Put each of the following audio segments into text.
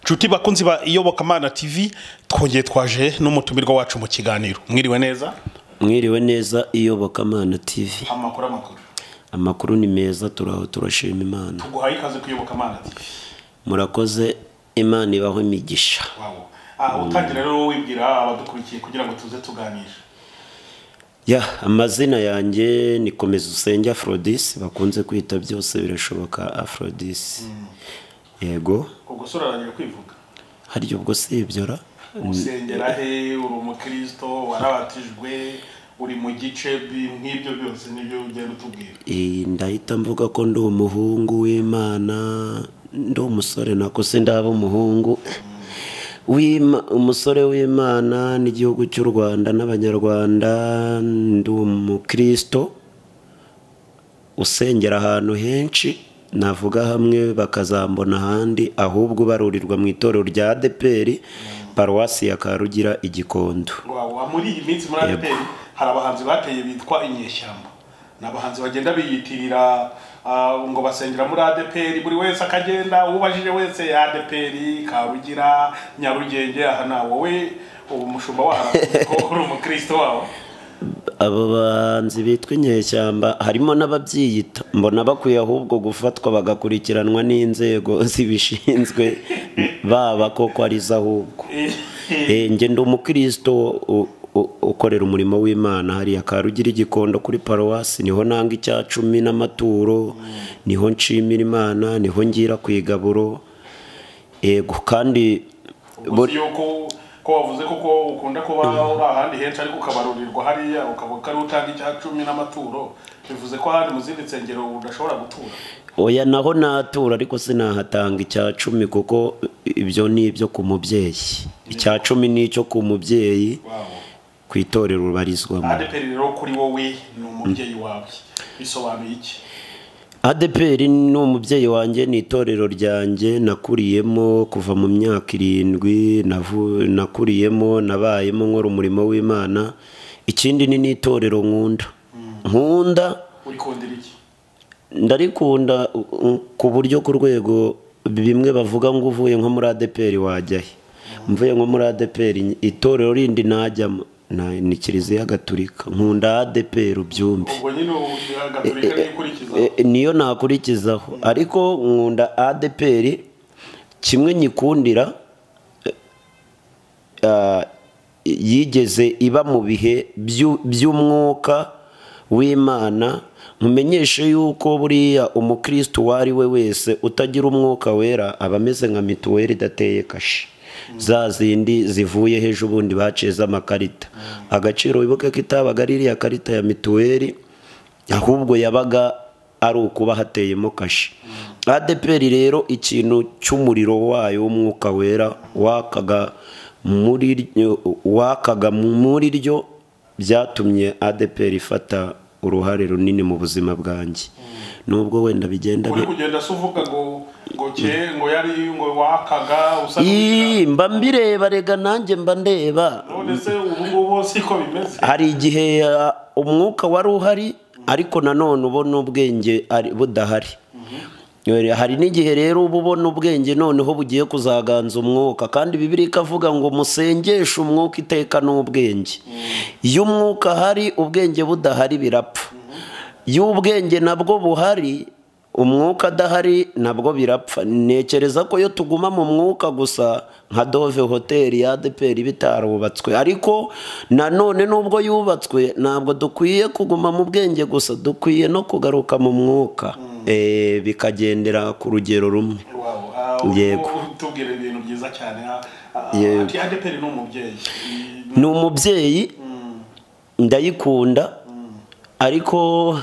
nshuti bakunzi ba iyobokamana tv twongeye twaje n'umutumirwa wacu mu kiganiro mwiriwe neza mwiriwe neza iyobokamana tv amakuru amakuru amakuru ni meza turaho turashima imana tuguhaye ikaze kuyobokamana tv murakoze imana ibaho imigisha wabo utangira rero wibwira abadukurikiye kugira ngo tuze tuganire ya amazina yanjye ni komeza usenge afrodis bakunze kwita byose birashoboka afrodis yego ubwo sura arangira kwivuga harya ubwo sibyora usengera he uri umukristo warabatijwe uri mu gice bi- nk'ibyo byose nibyo ugenda utubwira Eh, ndahita mvuga ko ndi umuhungu w'imana ndi umusore nako se ndaba umuhungu W'Ima- umusore w'imana n'igihugu cy'u rwanda n'abanyarwanda ndi umukristo usengera ahantu henshi navuga hamwe bakazambona ahandi ahubwo ubarurirwa mu itorero rya deperi paruwasi ya karugira igikondo Wawa, muri iyi minsi muri Yego. adeperi hari abahanzi bateye bitwa inyeshyamba ni abahanzi bagenda biyitirira ah, ngo basengera muri adeperi buri wese akagenda ubajije wese ya adeperi kabugira nyarugenge aha na wowe ubu umushumba waho ko uri umukristo wawe abo banzi bitwa inyeshyamba harimo n'ababyiyita mbona bakwiye ahubwo gufatwa bagakurikiranwa n'inzego zibishinzwe baba koko ari zo ahubwo Eh, njye ndi umukristo u- u- ukorera umurimo w'imana hariya karugira igikondo kuri paruwasi niho nanga icya cumi n'amaturo niho nshimira imana niho ngira ku igaburo yego kandi ubwo si yuko ko wavuze ko ko ukunda kuba uri ahandi henshi ariko ukabarurirwa hariya ukavuga ko ari utanga icya cumi n'amaturo bivuze ko ahandi mu zindi nsengero udashobora gutura oya naho natura ariko sinahatanga icya cumi kuko ibyo ni ibyo ku mubyeyi icya cumi ni icyo ku mubyeyi Wow. ku itorero ubarizwamo adeperi rero kuri wowe ni umubyeyi wawe bisobanuye iki adeperi ni umubyeyi wanjye ni itorero ryanjye nakuriyemo kuva mu myaka irindwi navu- nakuriyemo nabayemo nkora umurimo w'imana ikindi ni n'itorero nkunda nkunda urikundira iki ndarikunda uh, ku buryo ku rwego bimwe bavuga ngo uvuye nko muri adeperi wajya he mvuye nko muri adeperi itorero rindi najyamo na- ni kiliziya gatulika nkunda adeperi ubyumve ubwo nyine ubu- gatolika niyo ukurikiza E, niyo nakurikizaho ariko nkunda adeperi kimwe nyikundira e, ah, yigeze iba mu bihe by'u- by'umwuka w'imana nkumenyeshe yuko buriya umukristo uwo ari we wese utagira umwuka wera aba ameze nka mituweli idateye kashi za zindi zivuye hejuru ubundi baciye z'amakarita agaciro wibuke ko itabaga ari iriya karita ya mituweli ahubwo yabaga ari ukuba hateyemo kashi adeperi rero ikintu cy'umuriro wayo w'umwuka wera wakaga muri ryo- wakaga muri ryo byatumye adeperi ifata uruhare runini mu buzima bwanjye nubwo wenda bigenda uri bi- kugenda se uvuga ngo ngo cye ngo yari ngo wakaga usa n'ugira. Ii, mba mbireba rega nanjye mba ndeba none se ubu ngubu siko bimeze hari igihe uh, umwuka wari uhari ariko nanone ubona ubwenge ari- budahari hari n'igihe rero uba ubona ubwenge noneho bugiye kuzaganza umwuka kandi bibiri ikavuga ngo musengeshe umwuka iteka n'ubwenge iyo umwuka ahari ubwenge budahari birapfa iyo ubwenge nabwo buhari umwuka adahari nabwo birapfa ntekereza ko iyo tuguma mu mwuka gusa nka dove hoteli ya adeperi bitarubatswe ariko nanone nubwo yubatswe ntabwo dukwiye kuguma mu bwenge gusa dukwiye no kugaruka mu mwuka Eh, bikagendera ku rugero rumwe Wow, ah, ubu Yego. ngubu tubwira ibintu byiza cyane ah, ah, Yego. ati adeperi ni umubyeyi Mm, ni umubyeyi ndayikunda ariko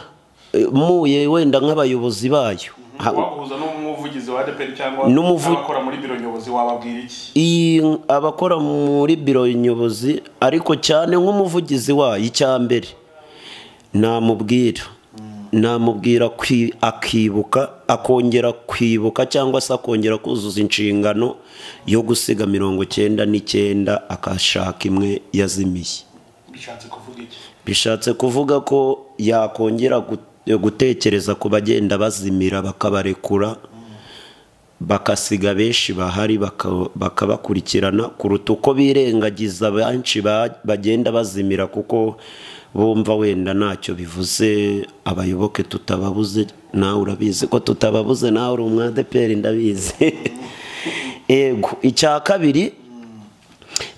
eh, muye wenda nk'abayobozi bayo Ha- waguhuza n'umuvugizi wa adeperi cyangwa N'umuvu- n'abakora muri biro nyobozi wababwira iki iyi abakora muri biro nyobozi ariko cyane nk'umuvugizi wayo icya mbere namubwira namubwira kwi- akibuka akongera kwibuka cyangwa se akongera kuzuza inshingano yo gusiga mirongo cyenda n'icyenda akashaka imwe yazimiye bishatse kuvuga iki bishatse kuvuga ko yakongera gu- gutekereza ku bagenda bazimira bakabarekura bagasiga benshi bahari baka- bakabakurikirana kuruta uko birengagiza benshi ba- bagenda bazimira kuko bumva wenda ntacyo bivuze abayoboke tutababuze nawe urabizi ko tutababuze nawe uri umwadeperi ndabizi yego icya kabiri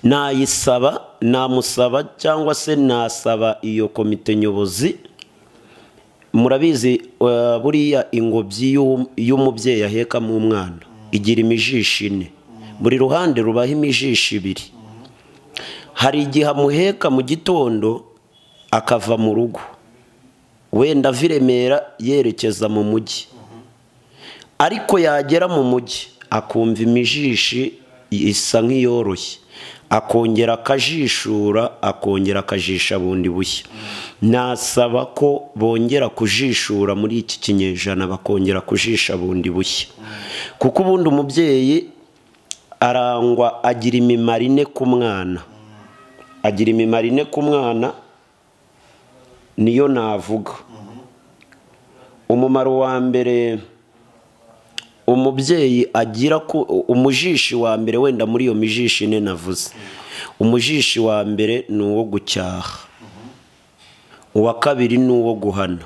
nayisaba namusaba cyangwa se nasaba iyo komite nyobozi murabizi eh, buriya ingobyi y'u- y'umubyeyi ahekamo umwana igira imijishi ine buri ruhande rubaho imijishi ibiri hari igihe amuheka mu gitondo akava mu rugo wenda ava i remera yerekeza mu mujyi ariko yagera mu mujyi akumva imijishi isa nk'iyoroshye akongera akajishura akongera akajisha bundi bushya nasaba ko bongera kujishura muri iki kinyejana bakongera kujisha bundi bushya kuko ubundi umubyeyi arangwa agira imimaro ine ku mwana agira imimaro ine ku mwana niyo navuga umumaro wa mbere umubyeyi agira ku umujishi wa mbere wenda muri iyo mijishi ine navuze umujishi wa mbere ni uwo gucyaha uwa kabiri ni uwo guhana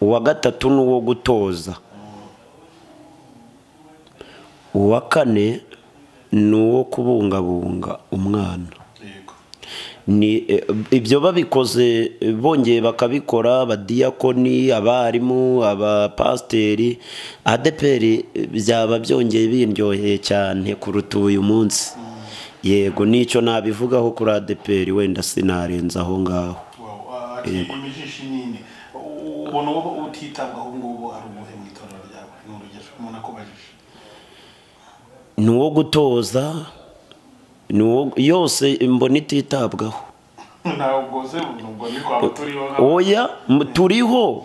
uwa gatatu ni uwo gutoza uwa kane ni uwo kubungabunga umwana yego ni eh, ibyo babikoze eh, bongeye bakabikora abadiyakoni abarimu abapasiteri adeperi eh, byaba byongeye biryoheye cyane kuruta uyu munsi yego nicyo nabivugaho kuri adeperi wenda sinarenza aho ngaho Wow, ati imijishi nini ubona uba utitabwaho ubu ngubu ari ubuhe mu itorero ryawe ni urugero umuntu akubajije ni uwo gutoza ni uwo yose mbona ititabwaho ntabwo se nubwo ni kwa turiho nka- oya m- turiho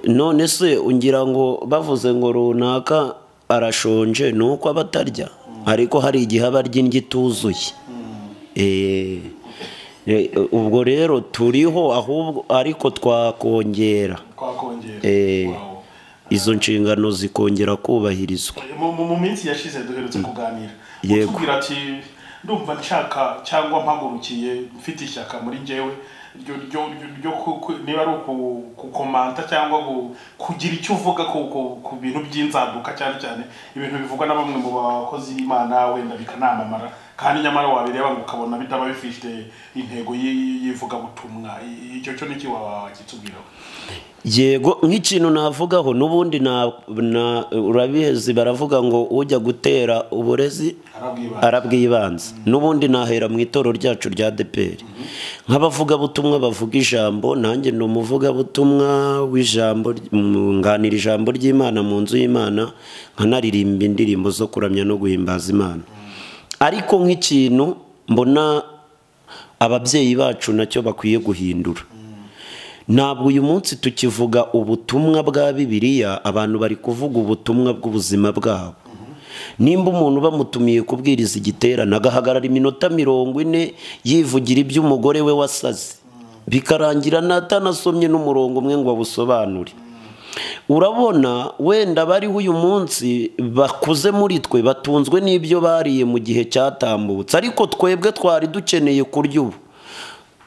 none se ngira ngo bavuze ngo runaka arashonje ni uko aba atarya ariko hari igihe aba arya indyo ituzuye Eh, eh, ubwo rero turiho ahubwo ariko twakongera twakongera Eh. Wow. izo nshingano zikongera kubahirizwa mu mu- mu minsi yashize duherutse kuganira Yego. utubwira ati ndumva nshaka cyangwa mpagurukiye mfite ishyaka muri njyewe ryo ryo ryo- ryo ku- ku- niba ari uku- kukomanta cyangwa ku- kugira icyo uvuga ku ku- ku bintu by'inzaduka cyane cyane ibintu bivugwa na bamwe mu bakozi b'imana wenda bikanamamara kandi nyamara wabireba ngo ukabona bitaba bifite intego y'i- y'ivugabutumwa I- icyo cyo niki wakitubwiraho yego nk'ikintu navugaho n'ubundi na- na- urabizi baravuga ngo ujya gutera uburezi arabwibana arabwibanza n'ubundi nahera mu itoro ryacu rya deperi nk'abavugabutumwa bavuga ijambo nanjye ni umuvugabutumwa w'ijambo ry- mu- nganira ijambo ry'imana mu nzu y'imana nkanaririmba indirimbo zo kuramya no guhimbaza imana ariko nk'ikintu mbona ababyeyi bacu nacyo bakwiye guhindura ntabwo uyu munsi tukivuga ubutumwa bwa bibiliya abantu bari kuvuga ubutumwa bw'ubuzima bwabo nimba umuntu bamutumiye kubwiriza igiterane agahagarara iminota mirongo ine yivugira iby'umugore we wasaze bikarangira natanasomye n'umurongo umwe ngo awusobanure urabona wenda bariho uyu munsi bakuze muri twe batunzwe n'ibyo bariye mu gihe cyatambutse ariko twebwe twari dukeneye kurya ubu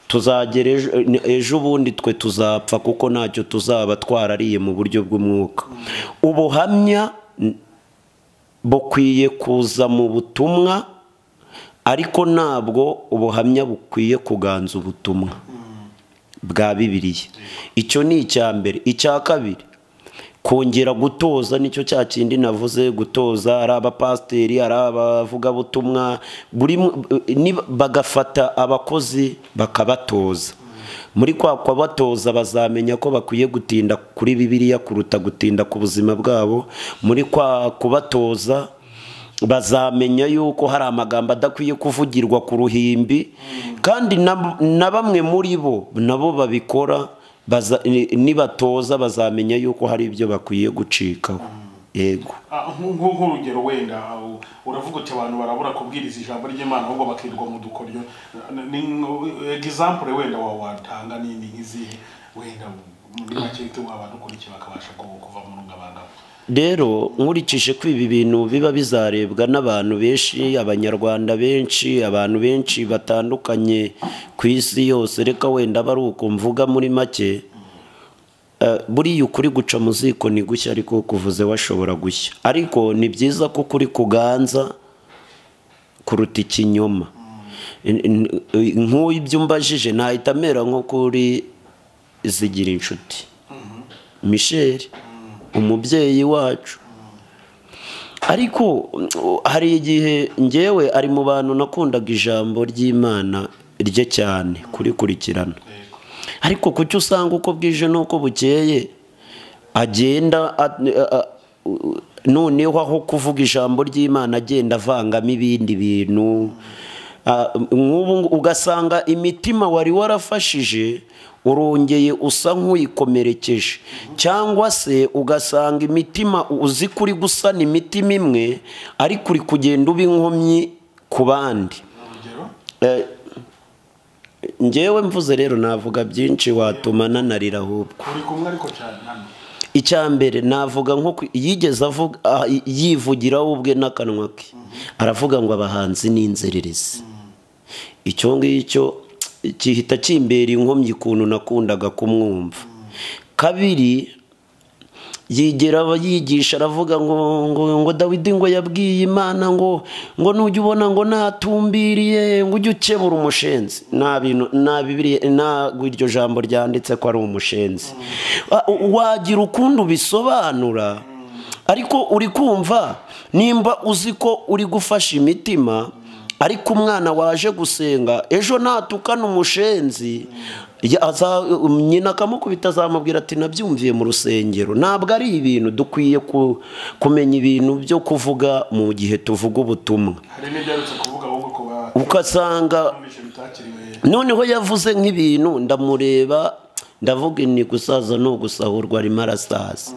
tuzagera ejo- eh, ejo ubundi twe tuzapfa kuko ntacyo tuzaba twarariye mu buryo bw'umwuka ubuhamya n- bukwiye kuza mu butumwa ariko ntabwo ubuhamya bukwiye kuganza ubutumwa bwa bibiliya icyo ni icya mbere icya kabiri kongera gutoza nicyo cya kindi navuze gutoza ari abapasiteri ari abavugabutumwa buri mu- ni- bagafata abakozi bakabatoza muri kwa kubatoza bazamenya ko bakwiye gutinda kuri bibiliya kuruta gutinda ku buzima bwabo muri kwa kubatoza bazamenya yuko hari amagambo adakwiye kuvugirwa ku ruhimbi kandi na- na bamwe muri bo nabo babikora baza- ni- nibatoza bazamenya yuko hari ibyo bakwiye gucikaho yego Ah, nku- nku- nk'urugero wenda u- uravuga uti abantu barabura kubwiriza ijambo ry'imana ahubwo bakirwa mu dukoryo egisampure wenda wa- watanga nini nk'izihe wenda muri make tu abadukurikiye bakabasha ku- kuva mu rungabangabo rero nkurikije ko ibi bintu biba bizarebwa n'abantu benshi abanyarwanda benshi abantu benshi batandukanye ku isi yose reka wenda bari uko mvuga muri make eh, buriya ukuri guca mu ziko ni gushya ariko kuvuze washobora gushya ariko ni byiza ko ukuri kuganza kuruta ikinyoma N- n- nk'uyu ibyo umbajije ntahita amera nko kuri zigira inshuti michel umubyeyi wacu ariko mm, hari igihe ngewe ari mu bantu nakundaga ijambo ry'imana rye cyane kurikurikirana ariko kuki usanga uko bwije n'uko bukeye agenda a- a- u- noneho aho kuvuga ijambo ry'imana agenda avangamo ibindi bintu Ah, nk'ubu ngu- ugasanga imitima wari warafashije urongeye usa nk'uyikomerekeje cyangwa se ugasanga imitima uzi ko uri gusana imitima imwe ariko uri kugenda uba inkomyi ku bandi urugero Eh, njyewe mvuze rero navuga byinshi watuma nanarira ahubwo turi kumwe ariko cyane hano icya mbere navuga nko ku- yigeze avuga ah, yivugiraho ubwe n'akanwa ke aravuga ngo abahanzi ni inzererezi icyo ngicyo gihita kimbera inkomyi ukuntu nakundaga kumwumva kabiri yigera abayigisha aravuga ngo ngo ngo dawidi ngo yabwiye imana ngo ngo nujya ubona ngo natumbiriye ngo ujye ukebura umushenzi nta bintu nta bibiri ntabwo iryo jambo ryanditse ko ari umushenzi Wa- wagira ukundi ubisobanura ariko uri kumva nimba uzi ko uri gufasha imitima ariko umwana waje gusenga ejo natukana umushenzi ya- aza- nyina akamukubita azamubwira ati nabyumviye mu rusengero ntabwo ari ibintu dukwiye ku- kumenya ibintu byo kuvuga mu gihe tuvuga ubutumwa hari n'ibyarutse kuvuga ahubwo ku ukasanga batumisha bitakiriwe noneho yavuze nk'ibintu ndamureba ndavuga ni gusaza ni ugusahurwa arimo arasaza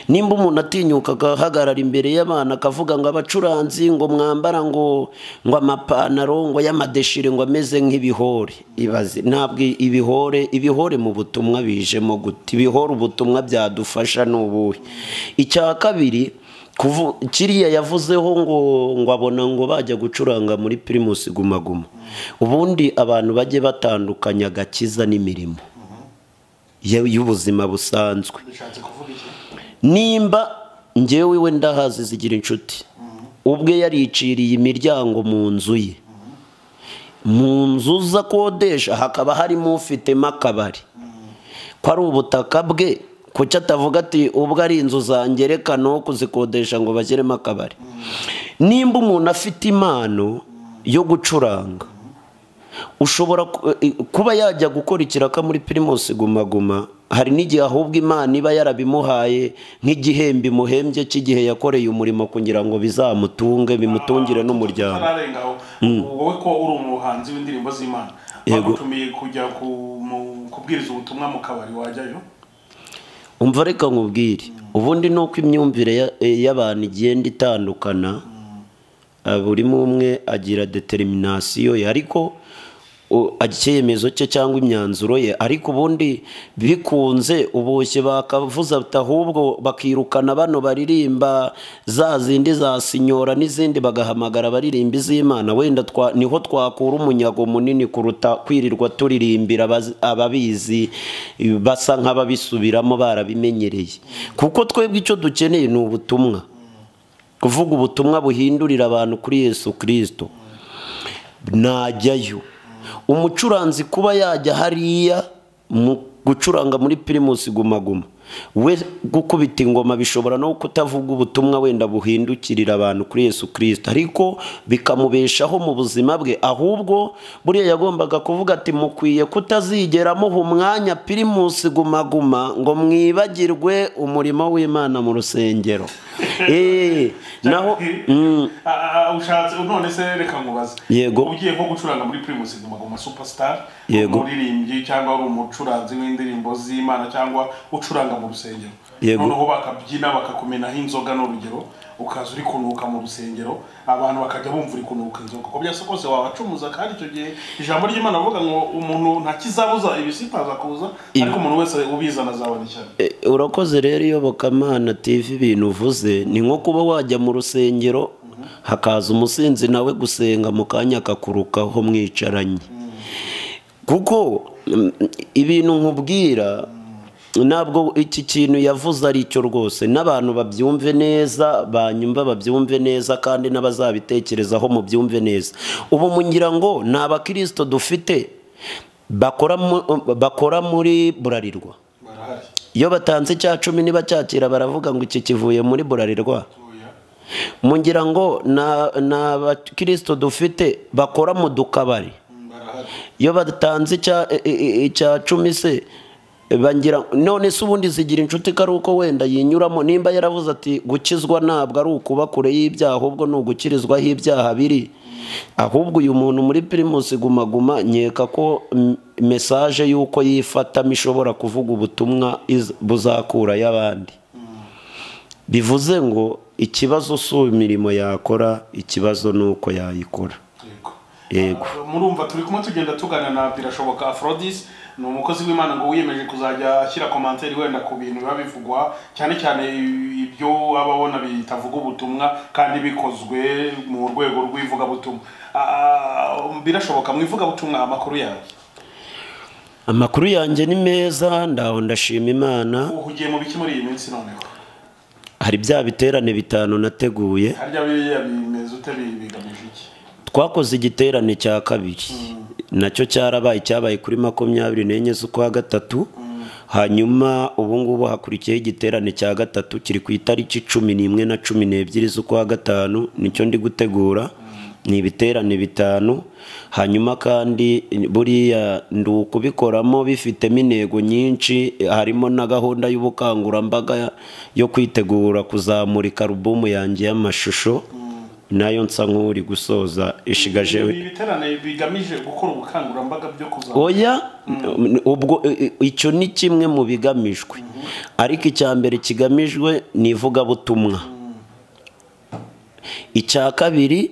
nimba umuntu atinyuka agahagarara imbere y'abana akavuga ngo abacuranzi ngo mwambara ngo ngo amapantaro ngo y'amadeshire ngo ameze nk'ibihore ibaze ntabwo ibihore ibihore mu butumwa bijemo gute ibihore ubutumwa byadufasha ni ubuhe icya kabiri kuvu- kiriya yavuzeho ngo ngo abona ngo bajya gucuranga muri pirimusi guma guma ubundi abantu bajye batandukanya agakiza n'imirimo ye- y'ubuzima busanzwe bishatse kuvuga iki nimba ngewe we ndahazi zigira inshuti ubwe yariciriye imiryango mu nzu ye mu nzu ze akodesha hakaba harimo ufitemo akabari ko ari ubutaka bwe kuki atavuga ati ubwo ari inzu zanjye reka no kuzikodesha ngo bashyiremo akabari nimba umuntu afite impano yo gucuranga ushobora ku- eh, kuba yajya gukora ikiraka muri pirimusi guma guma hari n'igihe ahubwo imana iba yarabimuhaye nk'igihembo imuhembye cy'igihe yakoreye umurimo kugira ngo bizamutunge bimutungire n'umuryango utararengaho wowe ko uri umuhanzi w'indirimbo z'imana Yego. bagutumiye kujya ku- mu- kubwiriza ubutumwa mu kabari wajyayo umva reka nkubwire ubundi ni uko imyumvire ya- eh, y'abantu igenda itandukana Ah, buri umwe agira determinasiyo ye ariko o- icyemezo cye cyangwa imyanzuro ye ariko ubundi bikunze uboshye bakavuza ati ahubwo bakirukana bano baririmba za zindi za sinyora n'izindi bagahamagara abaririmba iz'imana wenda twa- niho twakura umunyago munini kuruta kwirirwa turirimbira abazi- ababizi basa nk'ababisubiramo barabimenyereye kuko twebwe icyo dukeneye ni ubutumwa kuvuga ubutumwa buhindurira abantu kuri yesu kirisito najyayo umucuranzi kuba yajya hariya mu gucuranga muri pirimusi guma guma we gukubita ingoma bishobora no kutavuga ubutumwa wenda buhindukirira abantu kuri yesu kirisito ariko bikamubeshaho mu buzima bwe ahubwo buriya yagombaga kuvuga ati mukwiye kutazigera muha umwanya pirimusi guma guma ngo mwibagirwe umurimo w'imana mu rusengero Eh, naho mm, Ah, ah, ushatse none se reka nkubaze Yego. ugiye nko gucuranga muri primus guma guma superstar Yego. umuririmbyi cyangwa uri umucuranzi w'indirimbo z'imana cyangwa ucuranga mu rusengero Yego. noneho bakabyina bakakumenaho inzoga n'urugero ukaza uri kunuka mu rusengero abantu bakajya bumva uri kunuka inzoga uko byose kose wabacumuza kandi icyo gihe ijambo ry'imana rivuga ngo umuntu ntakizabuza ibisitaza kuza Ibi- ariko umuntu wese ubizana azabona ishyano E, urakoze rero iyobokamana tv ibintu uvuze ni nko kuba wajya mu rusengero hakaza umusinzi nawe gusenga mu kanya akakurukaho mwicaranye kuko mm, ibintu nkubwira ntabwo iki kintu yavuze ari cyo rwose n'abantu babyumve neza banyumva babyumve neza kandi n'abazabitekerezaho mubyumve neza ubu mungira ngo ni abakirisito dufite bakora mu- bakora muri burarirwa barahari iyo batanze icya cumi nibacyakira baravuga ngo iki kivuye muri burarirwa Oya. mungira ngo na- ni abakirisito dufite bakora mu dukabari Mm, barahari iyo batanze icya e- e- icya cumi se bangira none se ubundi zigira inshuti ko ari uko wenda yinyuramo nimba yaravuze ati gukizwa ntabwo ari ukuba kure y'ibyaha ahubwo ni ugukirizwaho ibyaha biri ahubwo uyu muntu muri pirimusi gumaguma nkeka ko mm, mesaje y'uko yifatamo ishobora kuvuga ubutumwa iz- buzakura y'abandi bivuze ngo ikibazo si imirimo yakora ikibazo ni uko yayikora yego Yego. Ah, murumva turi kumwe tugenda tugana na birashoboka afrodis ni umukozi w'imana ngo wiyemeje kuzajya ashyira komanteri wenda ku bintu biba bivugwa cyane cyane ibyo aba abona bitavuga ubutumwa kandi bikozwe mu rwego rw'ivugabutumwa Ah, birashoboka mu ivugabutumwa amakuru yawe amakuru yanjye ni meza ndaho ndashima imana uhugiye mu biki muri iyi minsi noneho hari bya biterane bitanu nateguye harya biriya bimeze ute bi- bigamije iki twakoze igiterane cya kabiri nacyo cyarabaye cyabaye kuri makumyabiri n'enye z'ukwa gatatu hanyuma ubu ngubu hakurikiyeho igiterane cya gatatu kiri ku itariki cumi n'imwe na cumi n'ebyiri z'ukwa gatanu nicyo ndi gutegura ni ibiterane bitanu hanyuma kandi buriya ndi ukubikoramo bifitemo intego nyinshi harimo na gahunda y'ubukangurambaga yo kwitegura kuzamurika alubumu yanjye y'amashusho nayo nsa nk'uri gusoza ishigaje ibi biterane bigamije gukora ubukangurambaga byo kuzamura oya ubwo i- i- icyo ni kimwe mu bigamijwe ariko icya mbere kigamijwe ni ivugabutumwa icya kabiri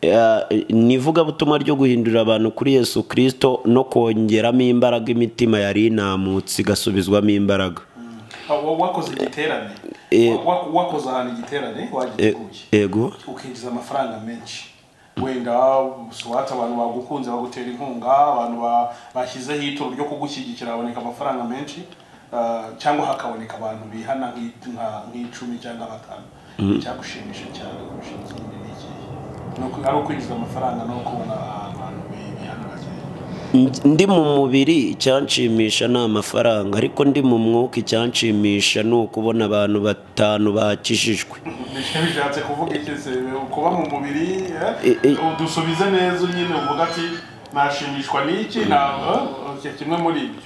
eh, ni ivugabutumwa ryo guhindurira abantu kuri yesu kirisito no kongeramo imbaraga imitima yari inamutse igasubizwamo imbaraga Wa- wakoze igiterane Wa- wakoze ahantu igiterane wagiteguye ego ukinjiza amafaranga menshi wenda suwate abantu bagukunze bagutera inkunga abantu ba- bashyizeho ituro ryo kugushyigikira haboneka amafaranga menshi ah, cyangwa hakaboneka abantu bihana nk'i- nka- nk'icumi cyangwa batanu icyagushimisha cyane kurusha ikindi ni ikihe? Ni uku- ari ukwinjiza amafaranga no kubona abantu bi- bihana bakeya Ndi- ndi mu mubiri icyanshimisha ni amafaranga ariko ndi mu mwuka icyanshimisha ni ukubona abantu batanu bakijijwe Nicyo bishatse kuvuga iki se kuba mu mubiri eh? I- i- udusubize neza nyine uvuga ati nashimishwa n'iki na eh, kimwe muri ibyo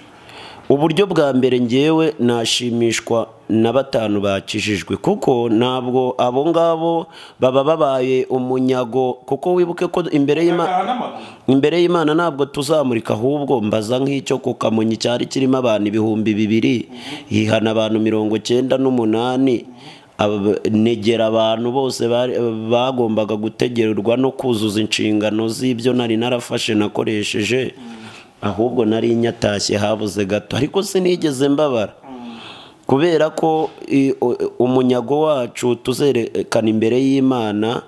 uburyo bwa mbere ngewe nashimishwa na batanu bakijijwe kuko ntabwo abo ngabo baba babaye umunyago kuko wibuke ko imbere y'imana Agataha n'amaguru imbere y'imana ntabwo tuzamurika ahubwo mbaza nk'icyo ku kamonyi cyari kirimo abantu ibihumbi bibiri hihana abantu mirongo cyenda n'umunani Aba- negera abantu bose bari- bagombaga gutegererwa no kuzuza inshingano z'ibyo nari narafashe nakoresheje ahubwo nari nyatashye habuze gato ariko sinigeze mbabara kubera ko i- u- umunyago wacu tuzerekana imbere y'imana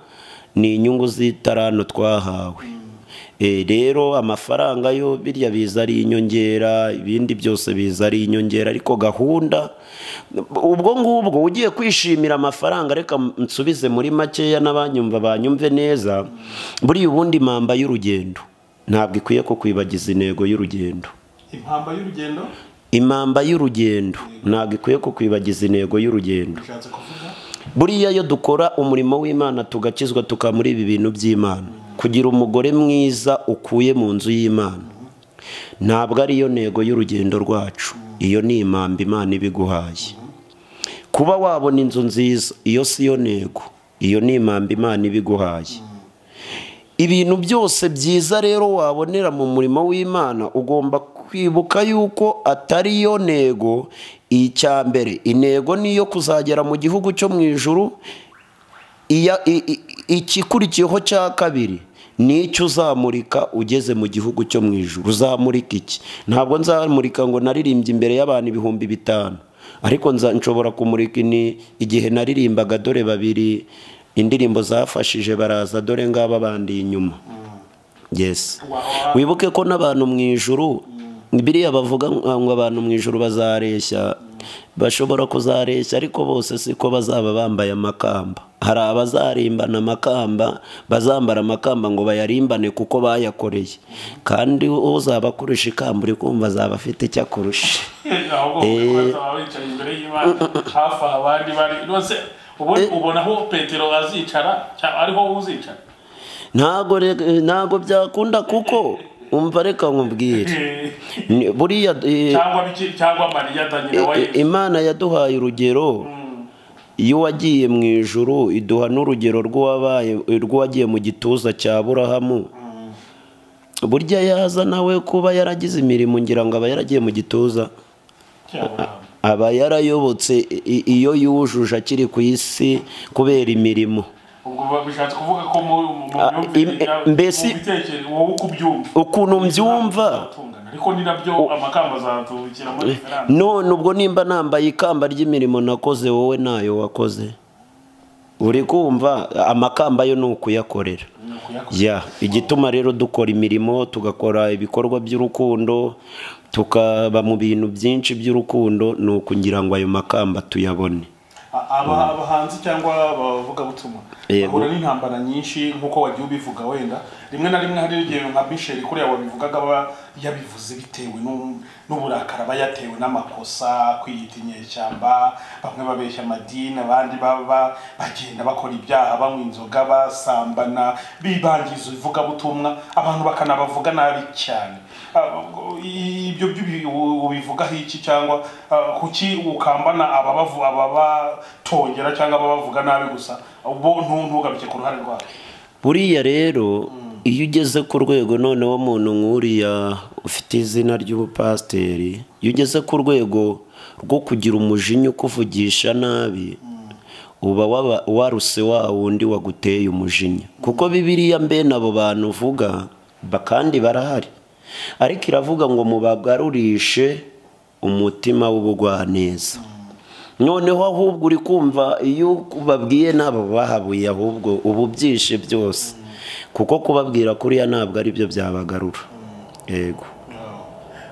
ni inyungu z'itarano twahawe E, rero amafaranga yo birya biza ari inyongera ibindi byose biza ari inyongera ariko gahunda ubwo ngubwo ugiye kwishimira amafaranga reka nsubize muri makeya n'abanyumva banyumve neza buriya ubundi mamba y'urugendo ntabwo ikwiye ko kwibagiza intego y'urugendo impamba y'urugendo imamba y'urugendo ntabwo ikwiye ku kwibagiza intego y'urugendo bishatse kuvuga buriya iyo dukora umurimo w'imana tugakizwa tukaba muri ibi bintu by'imana kugira umugore mwiza ukuye mu nzu y'imana ntabwo ariyo ntego y'urugendo rwacu iyo ni imamba imana ibiguhaye kuba wabona inzu nziza iyo si yo ntego iyo ni imamba imana ibiguhaye ibintu byose byiza rero wabonera mu murimo w'imana ugomba kwibuka yuko atari yo ntego icya mbere intego ni iyo kuzagera mu gihugu cyo mu ijuru iya- i- i- ikikurikiyeho cya kabiri ni icyo uzamurika ugeze mu gihugu cyo mu ijuru uzamurika iki ntabwo nzamurika ngo naririmbye imbere y'abantu ibihumbi bitanu ariko nza- nshobora kumurika ini igihe naririmbaga dore babiri indirimbo zafashije baraza dore ngaba bandi inyuma yes wibuke ko n'abantu mu ijuru biriya bavuga ngo ngo abantu mu ijuru bazareshya bashobora kuzareshya ariko bose siko bazaba bambaye amakamba hari abazarimbana amakamba bazambara amakamba ngo bayarimbane kuko bayakoreye kandi uzaba akurusha ikamba uri kumva azaba afite icyo akurusha ahubwo kubikora wicaye imbere y'imana hafi aho abandi bari rwose ubundi ubona aho petero azicara cyangwa ariho uzicara ntago re- ntago byakunda kuko umva reka nkubwire Eh, Ni- buriya eh, cyangwa biki cyangwa mariya danyina wa I- yesu imana yaduhaye urugero iyo wagiye mu ijuru iduha n'urugero rw'uwabaye rw'uwagiye mu gituza cya burahamu burya yaza nawe kuba yaragize imirimo ngira ngo aba yaragiye mu gituza cyaburahamu aba yarayobotse i- iyo yujuje akiri ku isi kubera imirimo ubwo ba- bishatse kuvuga ko mu mu- mu Ah, myumvire im- eh, yawe, mbesi- mu bitekerezo wowe uko ubyumva ukuntu mbyumva Uzatungana. ariko ni nabyo amakamba azatubikira muri referanse none ubwo nimba nambaye ikamba ry'imirimo nakoze wowe ntayo wakoze uri kumva amakamba yo ni ukuyakorera ni ukuyakoresha ya igituma rero dukora imirimo tugakora ibikorwa by'urukundo tukaba mu bintu byinshi by'urukundo ni ukugira ngo ayo makamba tuyabone A- aba- abahanzi cyangwa abavugabutumwa Yego. bahura n'intambara nyinshi nk'uko wagiye ubivuga wenda rimwe na rimwe hari igihe nka Michel kuriya wabivugaga aba yabivuze bitewe n'u- n'uburakari aba yatewe n'amakosa kwiyita inyeshyamba bamwe babeshya amadini abandi baba bagenda bakora ibyaha banywa inzoga basambana bibangiza ivugabutumwa abantu bakanabavuga nabi cyane Ah, i- ibyo byo ubi- u- ubivugaho iki cyangwa ah, kuki ukambana ababavu ababatongera cyangwa ababavuga nabi gusa bo ntu- ntugaruke ku ruhare rwabo buriya rero iyo ugeze ku rwego noneho umuntu nk'uriya ufite izina ry'ubupasiteri iyo ugeze ku rwego rwo kugira umujinya ukuvugisha nabi uba waba- waruse wa wundi waguteye umujinya kuko bibiriya mbene abo bantu uvuga ba- kandi barahari ariko iravuga ngo mubagarurishe umutima w'ubugwaneza noneho ahubwo uri kumva iyo ubabwiye n'abo bahabuye ahubwo uba ubyishe byose kuko kubabwira kuriya ntabwo ari byo byabagarura yego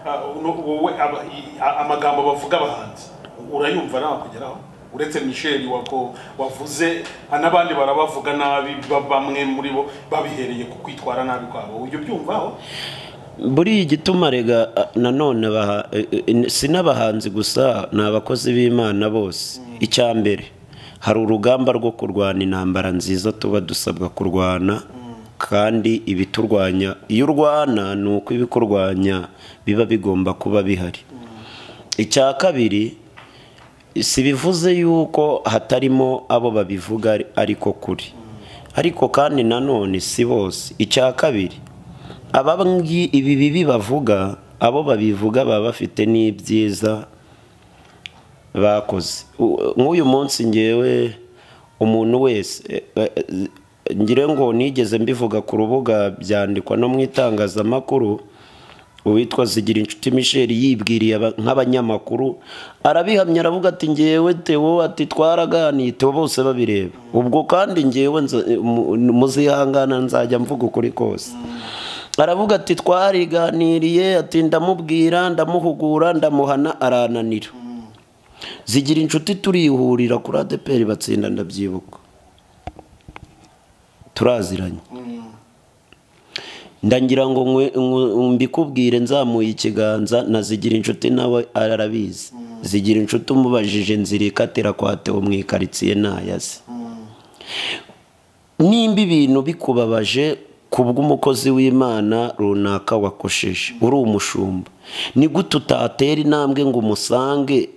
Ah, no- wowe aba- i- a- amagambo bavuga abahanzi urayumva nawe kugeraho uretse misheli wako wavuze ah, n'abandi barabavuga nabi ba- bamwe muri bo babihereye ku kwitwara nabi kwabo ujya ubyumvaho buriya igituma rega a- nanone abaha- e- e- si n'abahanzi gusa ni abakozi b'imana bose icya mbere hari urugamba rwo kurwana intambara nziza tuba dusabwa kurwana kandi ibiturwanya iyo urwana ni uko ibikurwanya biba bigomba kuba bihari icya kabiri si bivuze yuko hatarimo abo babivuga ari- ariko kuri ariko kandi nanone si bose icya kabiri ababwi ibi bibi bavuga abo babivuga baba bafite n'ibyiza bakoze U- nk'uyu munsi ngewe umuntu wese eh, eh, ngire ngo nigeze mbivuga ku rubuga byandikwa no mu itangazamakuru uwitwa zigira inshuti michel yibwiriye aba- nk'abanyamakuru arabihamya aravuga ati ngewe tewo ati twaraganiye tewo bose babireba ubwo kandi ngewe nza- mu- muzihangana nzajya mvuga ukuri kose aravuga ati twariganiriye ati ndamubwira ndamuhugura ndamuhana arananira zigira inshuti turihurira kuri adeperi batsinda ndabyibuka turaziranye ndagira ngo nkwe- nkwe- mbikubwire nzamuye ikiganza na zigira inshuti nawe arabizi zigira inshuti umubajije nzira ikatira kwatewe mu ikaritsiye ntayazi nimba ibintu bikubabaje kubw'umukozi w'imana runaka wakosheje uri umushumba ni gute utatera intambwe ngo umusange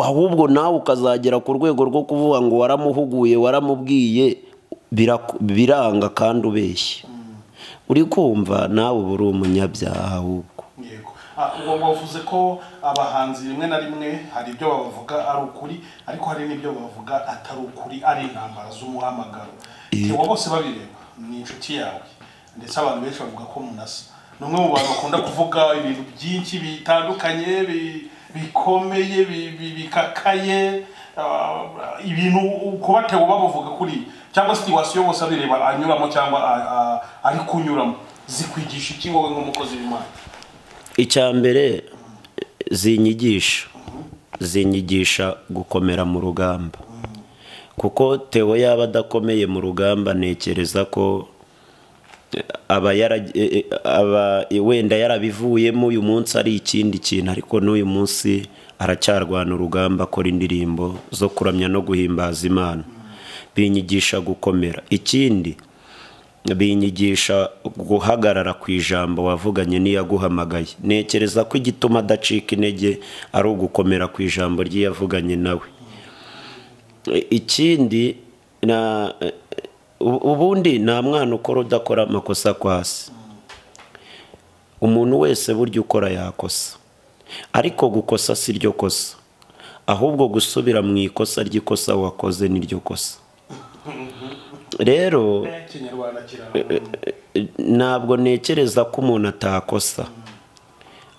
ahubwo nawe ukazagera ku rwego rwo kuvuga ngo waramuhuguye waramubwiye bira- biranga kandi ubeshye uri kumva nawe uba uri umunyabyaha ahubwo yego Ah, uwo wavuze ko abahanzi rimwe na rimwe hari ibyo bavuga ari ukuri ariko hari n'ibyo bavuga atari ukuri ari intambara z'umuhamagaro tewa bose babireba ni inshuti yawe ndetse abantu benshi bavuga ko munasa ni umwe mu bantu bakunda kuvuga ibintu byinshi bitandukanye bi- bikomeye bi- bi- bikakaye ah, ibintu kuba tewa babuvuga kuri cyangwa situwasiyo bose abireba anyuramo cyangwa a- a- ari kunyuramo zikwigisha iki wowe nk'umukozi w'imana icya mbere zinyigisha zinyigisha gukomera mu rugamba kuko tewo yaba adakomeye mu rugamba ntekereza ko eh, aba yara eh, eh, aba eh, wenda yarabivuyemo uyu munsi ari ikindi kintu ariko n'uyu munsi aracyarwana urugamba akora indirimbo zo kuramya no guhimbaza imana binyigisha gukomera ikindi binyigisha guhagarara ku ijambo wavuganye n'iyaguhamagaye ntekereza ko igituma adacika intege ari ugukomera ku ijambo ry'iyavuganye nawe E, ikindi na e, u- ubundi nta mwana ukora udakora amakosa kwasi umuntu wese burya ukora yakosa ariko gukosa si ryo kosa ahubwo gusubira mu ikosa ry'ikosa wakoze ni ryo kosa rero ikinyarwanda kira ntabwo ntekereza ko umuntu atakosa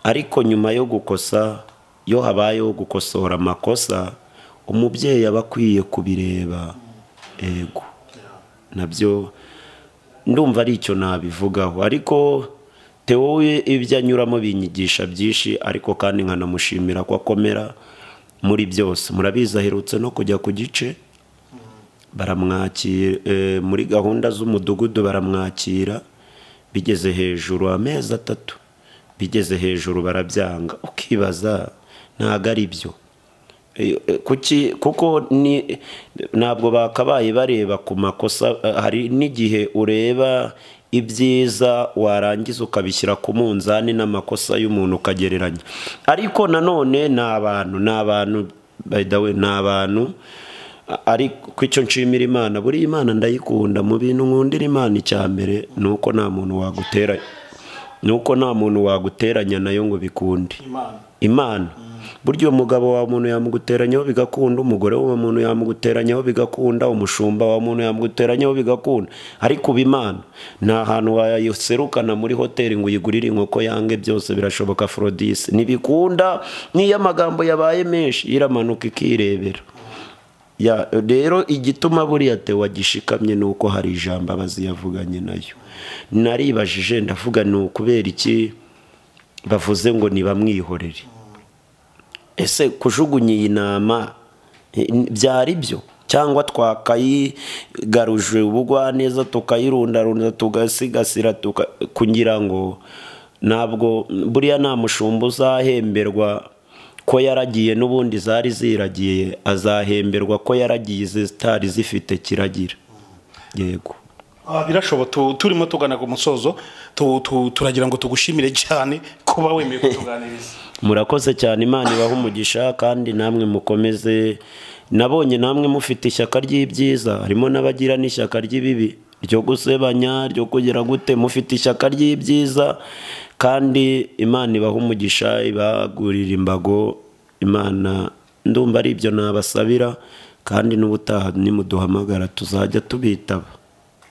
ariko nyuma yo gukosa iyo habayeho gukosora amakosa umubyeyi aba akwiye kubireba yego nabyo ndumva ari icyo nabivugaho ariko tewo we ibyo anyuramo binyigisha byinshi ariko kandi nkanamushimira ko akomera muri byose murabizi aherutse no kujya ku gice baramwakira eh, muri gahunda z'umudugudu baramwakira bigeze hejuru amezi atatu bigeze hejuru barabyanga ukibaza ntabwo ari byo Eh, eh, kuki kuko ni ntabwo bakabaye bareba ku makosa eh, hari n'igihe ureba ibyiza warangiza ukabishyira ku munzani n'amakosa y'umuntu ukagereranya ariko nanone ni abantu ni abantu by the way ni abantu A- ariko ku icyo nshimira imana buriya imana ndayikunda mu bintu nkundira imana icya mbere ni uko nta muntu wagutera ni uko nta muntu waguteranya nayo ngo bikunde imana imana burya uwo mugabo wa muntu yamuguteranyaho bigakunda umugore wa muntu yamuguteranyaho bigakunda umushumba wa muntu yamuguteranyaho bigakunda ariko uba imana nta hantu wayiserukana muri hoteli ngo uyigurire inkoko yange byose birashoboka forodisi ntibikunda n'iyo amagambo yabaye menshi iramanuka ikirebera ya rero igituma buriya tewa gishikamye ni uko hari ijambo aba aziyavuganye nayo naribajije ndavuga ni ukubera iki bavuze ngo ntibamwihorere ese kujugunya iyi nama eh, byari byo cyangwa twakayigaruje ubugwaneza tukayirundarunda tugasigasira tuka- kugira ngo ntabwo buriya nta mushumba uzahemberwa ko yaragiye n'ubundi zari ziragiye azahemberwa ko yaragiye izitari zifite kiragira yego Ah, birashoboka tu- turimo tugana ku musozo tu- tu- turagira ngo tugushimire cyane kuba wemeye kutuganiriza murakoze cyane imana ibaha umugisha kandi namwe mukomeze nabonye namwe mufite ishyaka ry'ibyiza harimo n'abagira n'ishyaka ry'ibibi ryo gusebanya ryo kugira gute mufite ishyaka ry'ibyiza kandi imana ibaha umugisha ibagurira imbago imana ndumva ari ibyo nabasabira kandi n'ubutaha nimuduhamagara tuzajya tubitaba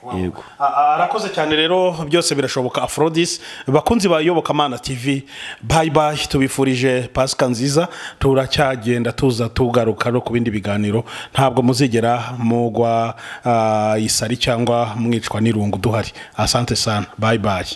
yego Ah, ah, arakoze cyane rero byose birashoboka afrodis bakunzi ba yobokamana tv bayi bayi tubifurije pasika nziza turacyagenda tuza tugaruka no ku bindi biganiro ntabwo muzigera mugwa ah, isari cyangwa mwicwa n'irungu duhari asante sana bayi bayi